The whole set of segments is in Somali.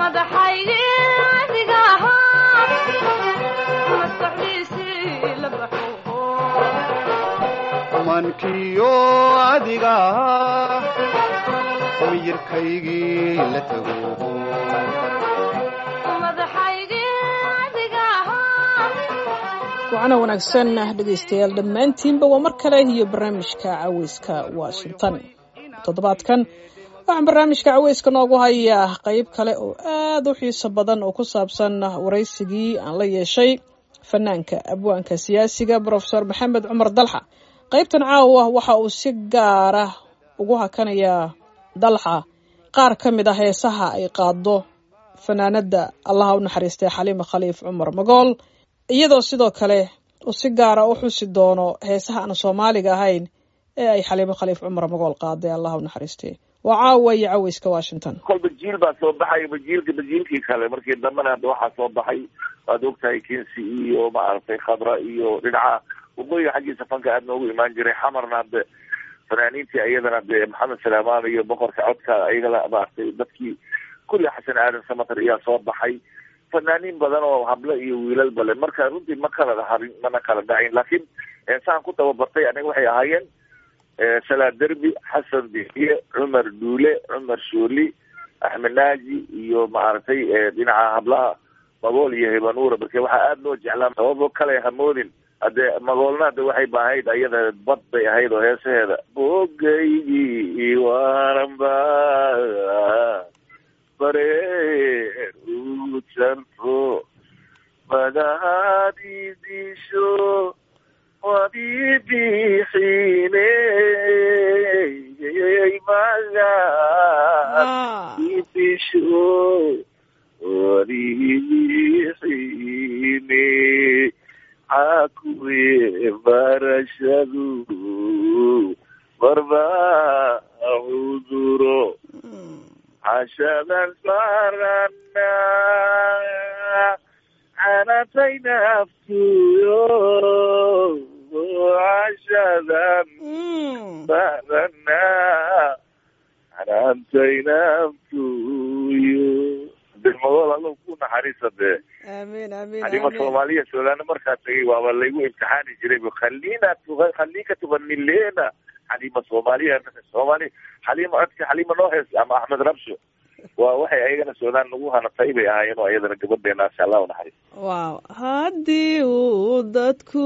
mankiyo adiga miyirkaygii la tago wacana wanaagsan dhegaystayaal dhammaantiinba waa mar kale iyo barnaamijka caweyska washington toddobaadkan waxaan barnaamijka caweyska noogu hayaa qeyb kale oo aad u xiiso badan oo ku saabsan waraysigii aan la yeeshay fanaanka abwaanka siyaasiga brofesor maxamed cumar dalxa qaybtan caawa waxa uu si gaara ugu hakanayaa dalxa qaar ka mid ah heesaha ay qaado fanaanada allaha u naxariistay xaliima khaliif cumar magool iyadoo sidoo kale uu si gaara u xusi doono heesaha aan soomaaliga ahayn ee ay xaliimo khaliif cumar magool qaaday allaha u naxariistay waa caawa iyo caweyska washington kolba jiil baa soo baxay bajiilka bajiilkii kale markii dambena hadda waxaa soo baxay waad ogtahay kinsi iyo maaragtay khadra iyo dhinaca waqooyiga xaggiisa fanka aad noogu imaan jiray xamarna hadde fanaaniintii ayadana de maxamed salaamaan iyo boqorka codka ayagala maaragtay dadkii kulli xasan aadan samatar ayaa soo baxay fanaaniin badan oo hablo iyo wiilal bale marka runtii ma kala harin mana kala dhacin laakiin saan ku tababartay aniga waxay ahaayeen salaa derbi xasan bixiye cumar duule cumar shooli axmed naaji iyo maaragtay dhinaca hablaha magool iyo hibanuura marka waxaa aada loo jeclaa sababo kale hamoodin hade magoolna hade waxay baahayd ayada bad bay ahayd oo heesaheeda bogaygii waranba bareer u janfo magahadidisho wadibixine magahidisho wadibixine cakuwe barashadu barba cuduro cashadan saarana canatay naftuyo cashadan saarana canatay naftuyo magool allo ku naxariisa dee amiin amiin xalima soomaaliya suudaana markaa tagay waaba laygu imtixaani jiray khalina khalika tugani lena xalima soomaaliya soomaali xalima codka xalima noo hees ama axmed rabsho waa waxay ayagana suudaan nagu hanatay bay ahaayeen oo ayadana gabadheena insha allah unaxariis wow haddii uu dadku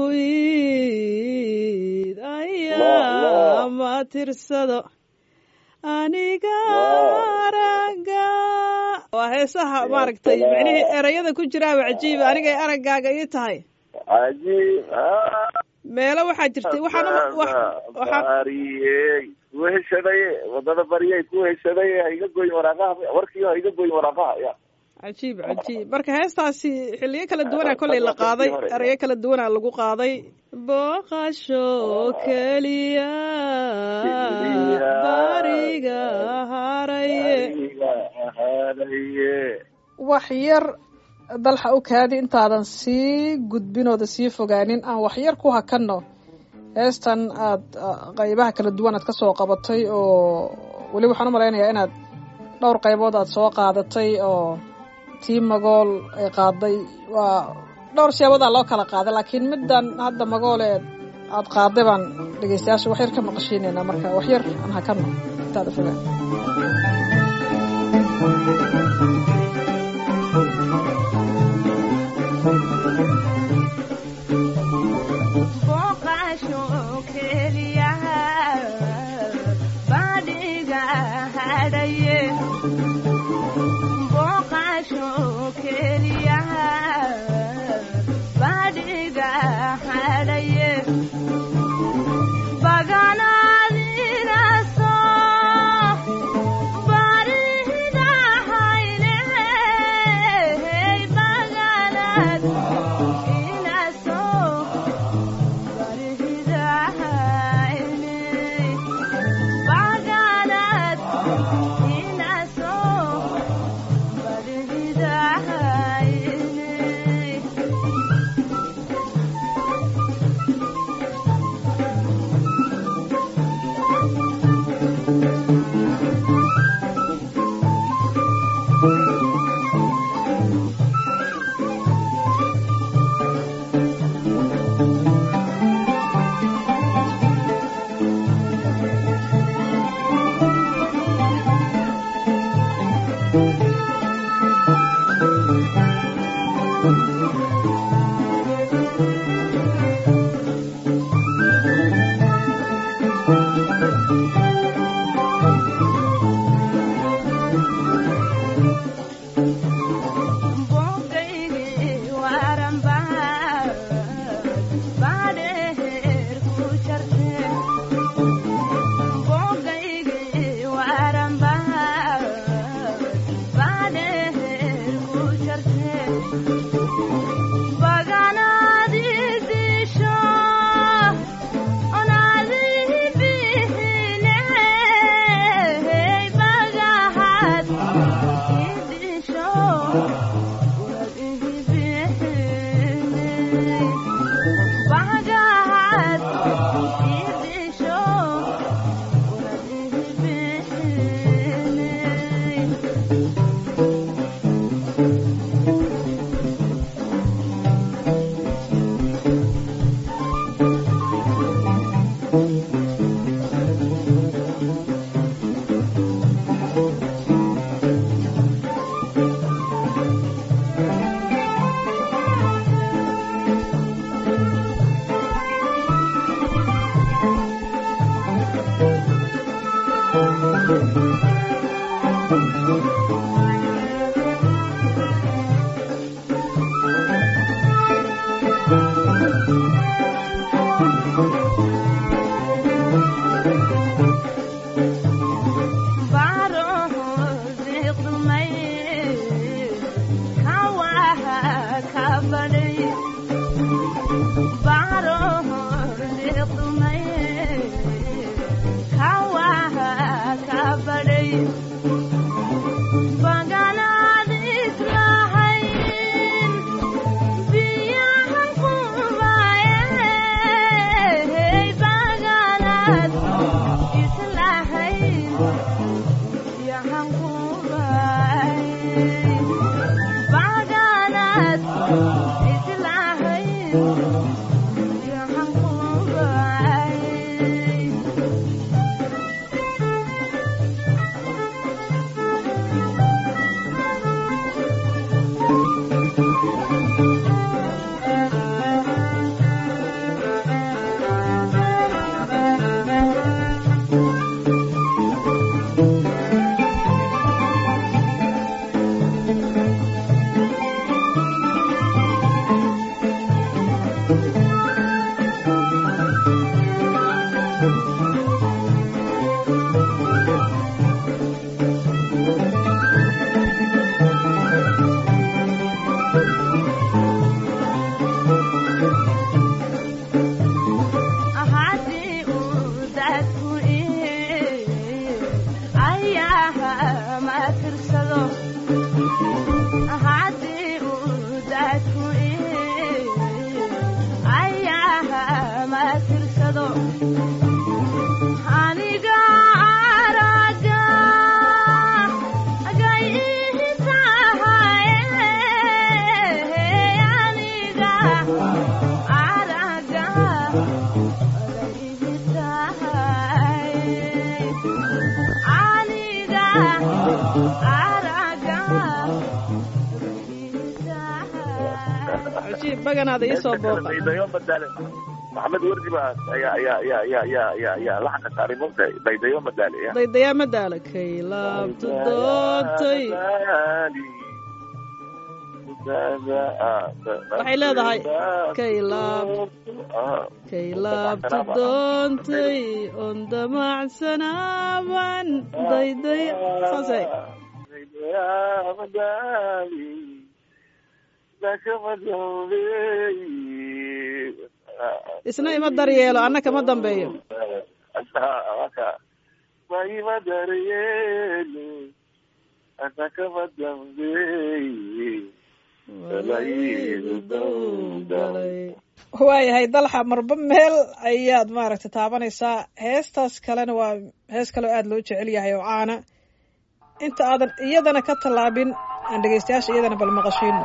iid ayaa ma tirsado aniga araga waa heesaha maaragtay micnihii erayada ku jiraaba cajiiba anigay araggaaga ii tahay cajiib meelo waxaa jirtay waxaanbariyey ku heshaday wadada bariyay ku heshaday ha iga goyn waraaqaha warkiyo ha iga goyn waraaqaha ya cajiib cajiib marka heestaasi xilliyo kala duwanaa kollay la qaaday erayo kala duwanaa lagu qaaday booqasho keliya bariga haraye wax yar dalxa u kaadi intaadan sii gudbinooda sii fogaanin aan wax yar ku hakanno heestan aada qaybaha kala duwan aad ka soo qabatay oo weli waxaan u malaynayaa inaad dhowr qaybood aad soo qaadatay oo tii magool ay qaaday waa dhowr siyaabodaa loo kala qaaday laakiin middan hadda magoole aada qaaday baan dhegeystayaasha wax yar ka maqashiinaynaa marka wax yar aan hakanno intaada fogaan baganaada iisoo booqa daydayo madaale maxamed wardi baa ayaa ayaa ayaa ayaa ayaa ayaa ayaa laxanka saaray mogta daydayo madaale ya daydayaa madaala kay laabta doontay waxay leedahay kay laab kay laabta doontay on damacsanaaban dayday saasay isna ima daryeelo anna kama dambeeyo ima daryeelo anna kama dambeeye waayahay dalxa marba meel ayaad maaragtay taabanaysaa heestaas kalena waa hees kaleo aada loo jecel yahay oo caana inta aadan iyadana ka tallaabin aan dhegaystayaasha iyadana bal maqashiino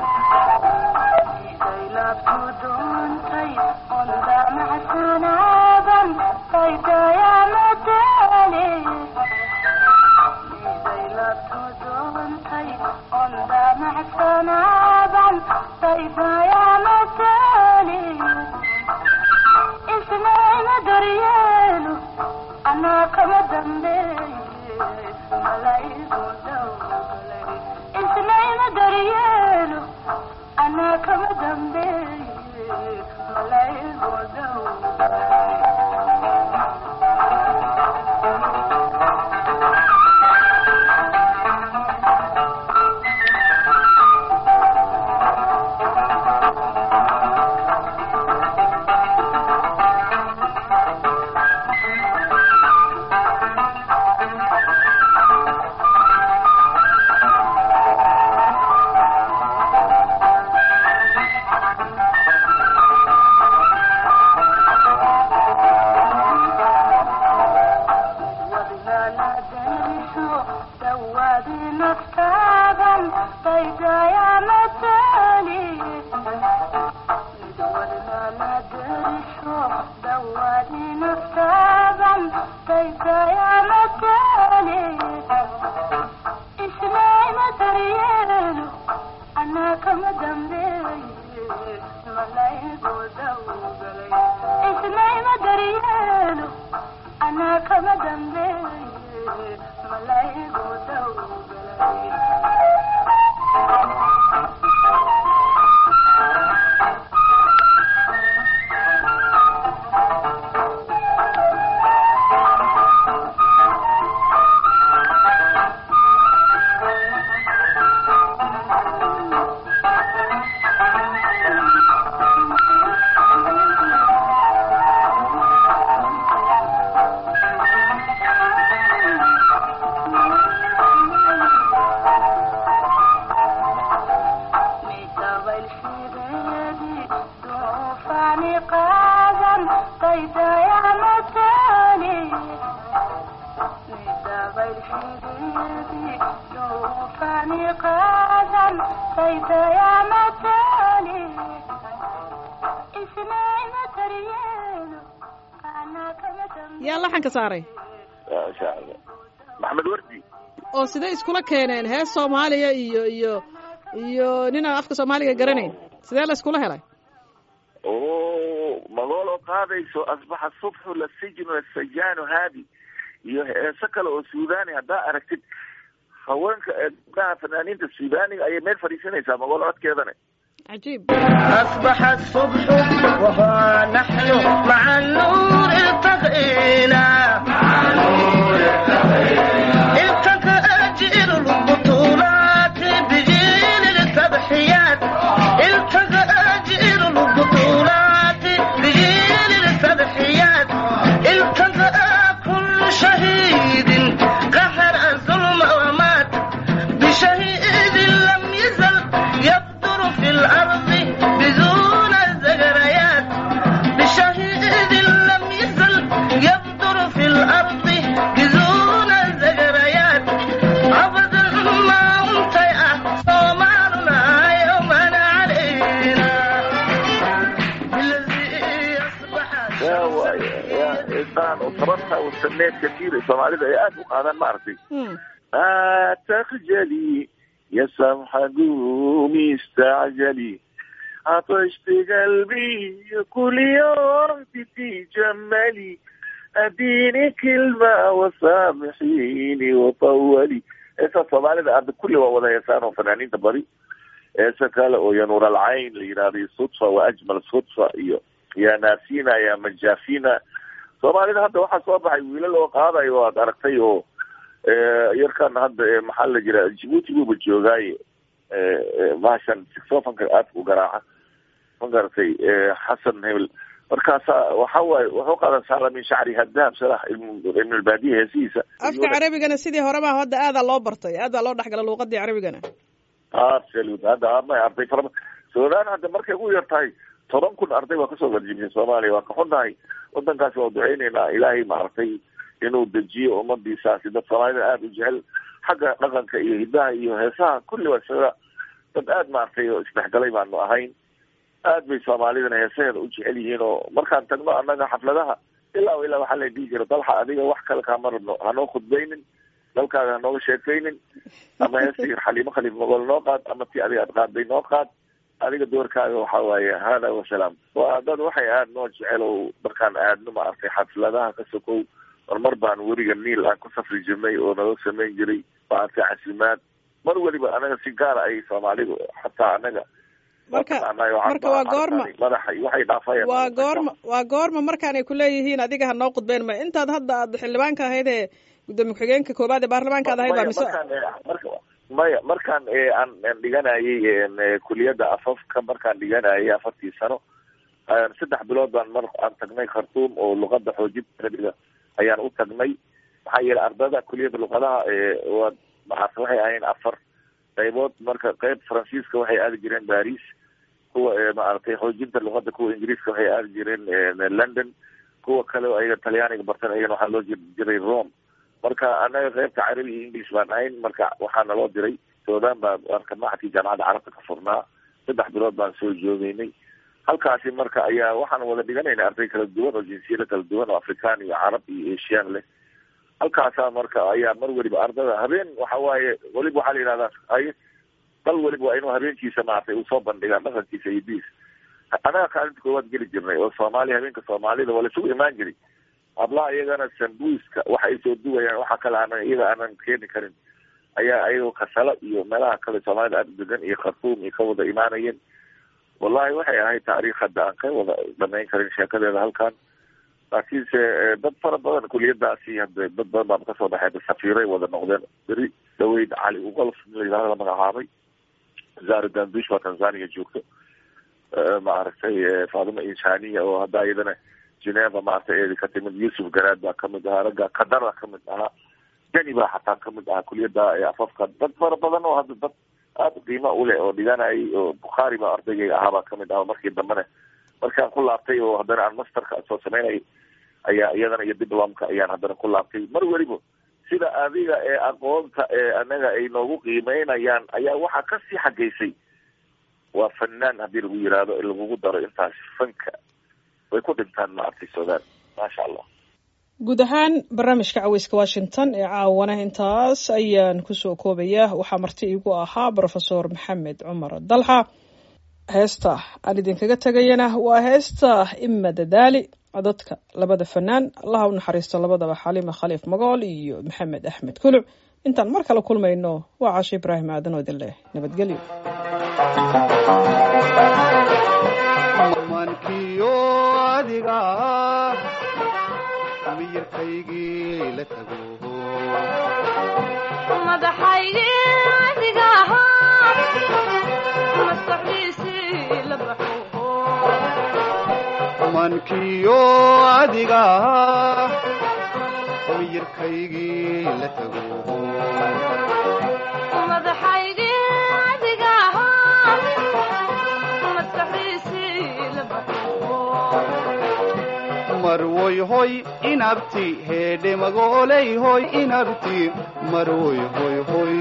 yaa laxanka saaray masha allah maxamed wardi oo sidee iskula keeneen hees soomaaliya iyo iyo iyo ninaan afka soomaaliga garanayn sidee la iskula helay o magooloo qaadayso asbaxa subxu lasijnu asajaanu haadi iyo heeso kale oo suudani haddaa aragtid haweenka gabdhaha fanaaniinta suudaniga ayay meel fadhiisanaysaa magoolo codkeedana cajiib أصبح الصبح وها نحن مع النور التقينا التقى أجيل البطولات بجيل التضحيات التقى أجيل البطولات بجيل التضحيات التقى كل شهيد قهر الظلم ومات بشهيد لم يزل يبدر في الأرض بدون الزجريات بشهيد لم يزل يبدر في الأرض بدون الزجريات أبدا ما أنت يا صومالنا يوما علينا بالذي أصبح ya waay ya insaan sababta u sameed kasiir soomaalida ay aada u qaadaan ma aragtay Hmm. لا تخجلي يا سمحة قومي استعجلي عطشت قلبي كل يوم تتجملي اديني كلمة وسامحيني وطولي اسا صومالي عند كل وضع يسان وفنانين تبري اسا قال يا نور العين لينادي صدفة واجمل صدفة iyo يا ناسينا يا مجافينا soomaalida hadda waxaa soo baxay wiilal oo qaadayo aad aragtay oo yarkan hadda maxaa la jira jibuuti buuba joogaaye bahashan sixofanka aadka u garaaca ma garatay xasan hebel markaasa waxa waaye wuxuu qaadan saala min shacri hadahab salax ibnulbaadiya heesihiisa afka carabigana sidii horeba hadda aadaa loo bartay aadaa loo dhexgala luuqadii carabigana absolut hadda ama arday fara suudaan hadda markay ugu yar tahay toban kun arday waa kasoo garjibisay soomaaliya waa ka xunnahay wadankaasi waa duceyneynaa ilaahay maaragtay inuu dejiyo ummadiisaasi dad soomaalida aada u jecel xagga dhaqanka iyo hidaha iyo heesaha kulli waa isaga dad aada maaragtay oo isdhexgalay baanu ahayn aad bay soomaalidana heesaheeda u jecel yihiin oo markaan tagno annaga xafladaha ilaa ilaa waxaa la dhihi jira dalxa adiga wax kale kaama rabno hanoo khudbaynin dalkaaga hanooga sheekaynin ama heestii xaliimo khaliif mogol noo qaad ama ti adiga aad qaaday noo qaad adiga doorkaaga waxa waaye hada wasalaam waa dad waxay aada noo jecel oo markaan aadno maaragtay xafladaha ka sokow marmar baan weriga niil aan ku safri jirnay oo naga samayn jiray maaragtay casimaad mar weliba anaga si gaara ay soomaalidu xataa anaga marka marka waa goorma madaxa waxay dhaafayaan waa goorma waa goorma markaanay kuleeyihiin adiga ha noo khudbeyn ma intaad hadda aad xildhibaanka ahayd ee gudoomiye ku-xigeenka koobaad ee baarlamaanka ad ahayd baa mise maya markaan aan dhiganayay kuliyadda afafka markaan dhiganayay afartii sano saddex bilood baan mar aan tagnay khartuum oo luqada xoojinta arabiga ayaan u tagnay maxaa yeelay ardada kuliyadda luqadaha waa maarata waxay ahayn afar qaybood marka qayb faransiiska waxay aadi jireen baris kuwa maaragtay xoojinta luqada kuwa ingiriiska waxay aadi jireen london kuwa kale oo ayaga talyaaniga bartan ayagana waxaa loo jiri jiray rome marka anaga qaybta carabi iyo english baan ahayn marka waxaa naloo diray sudan baa marka maxadkii jaamacadda carabta ka furnaa saddex bilood baan soo joogeynay halkaasi marka ayaa waxaan wada dhiganayna arday kala duwan oo jinsiyada kala duwan oo afrikaan iyo carab iyo asian leh halkaasaa marka ayaa mar weliba ardada habeen waxa waaye weliba waxaa la yihahdaa ay dal weliba waa inuu habeenkiisa maaragtay uu soo bandhigaa dhaqankiisa iyo diis anaga kaalinta koowaad geli jirnay oo soomaaliya habeenka soomaalida waa laisugu imaan jiray hablaha iyagana sambuiska waxa ay soo duwayaan waxa kale aanan iyaga aanan keeni karin ayaa ayagoo kasala iyo meelaha kale soomaalida aada degan iyo khartuum iyo ka wada imaanayeen wallahi waxay ahayd taariikh hadda aan ka wada dhamayn karin sheekadeeda halkan laakiinse dad fara badan kuliyadaasi hade dad badan baa kasoo baxay safiiray wada noqdeen beri dhaweyd cali ugolf layihahdo la magacaabay zara dandush waa tanzania joogto maaragtay faadima insaniya oo hadda iyadana geneva maaragtay eedi ka timid yusuf garaad baa kamid ahaa ragga kadar baa kamid ahaa jeni baa xataa kamid ahaa kuliyada afafka dad fara badan oo hadda dad aada qiimo uleh oo dhiganayay oo bukhaari baa ardaygayga ahaa baa kamid ahaa markii dambena markaan ku laabtay oo haddana aan masterka soo sameynayay ayaa iyadana iyo diplomka ayaan haddana ku laabtay mar weliba sida adiga ee aqoonta ee anaga ay noogu qiimeynayaan ayaa waxaa kasii xageysay waa fanaan haddii lagu yiraahdo in lagugu daro intaas fanka way ku dhintaan maaragtay sudan maasha allah guud ahaan barnaamijka caweyska washington ee caawana intaas ayaan kusoo koobaya waxaa marti iigu ahaa brofesor maxamed cumar dalxa heesta aan idinkaga tegayana waa heesta ima dadaali codadka labada fanaan allaha u naxariisto labadaba xaliima khaliif magool iyo maxamed axmed kuluc intaan mar kale kulmayno waa caasho ibraahim aadan oo idin leh nabadgelyo mankiyo adiga miyirkaygii la tago mankiyo adiga miyirkaygii la tago marwoy hoy inabti heedhe magooley hoy inabti marwoy hoy hoy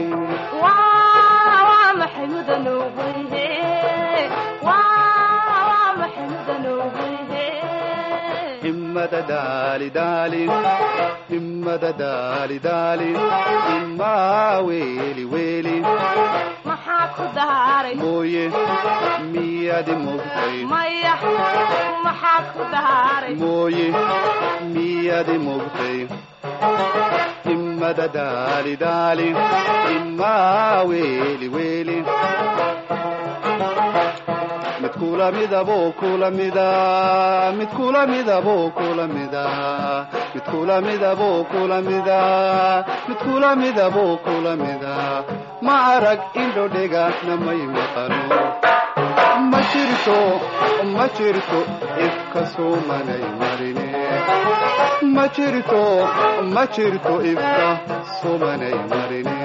himmada daali daali himmada daali daali himmaa weeli weeli maxaa ku daaray mooye miyadi mogtay maya maxaa ku daaray mooye miyadi mogtay himmada daali daali himmaa weeli weeli mid kula midabo kula mida mid kula midabo kula mida mid kula midabo kula mida mid kula midabo kula mida ma arag indho dhegahna may maqano ma jirto ma jirto ifka sumanay marine ma jirto ma jirto ifka sumanay marine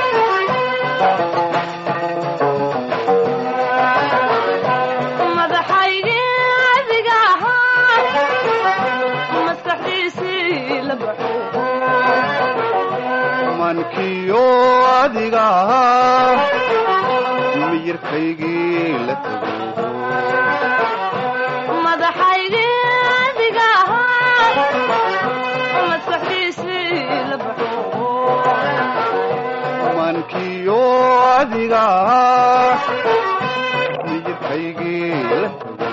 madaxa mankiyo adiga miyirkaygii la tago madaxaygii adiga ahaa maskaxdiisii la baxo mankiyo adiga miyirkaygii la tago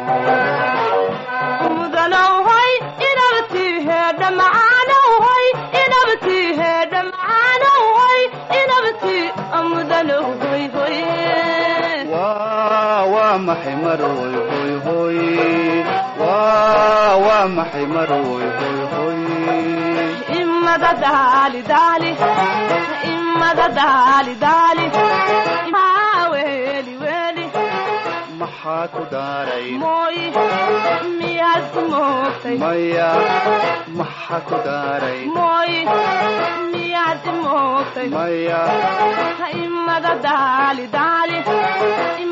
mudanowhay inabtii heedha macaanowhay inabtii heedha macaanowhay inabtii mudanowhoy hoy waa waa maxay maroy hoy hoy waa waa maxay maroy hoy hoy imada daali daali imada daali daali Maa weeli weeli maxaa ku daaray mooy miyaad ku moogtay maya maxaa ku daaray mooy miyaad i moogtay maya imada daali daali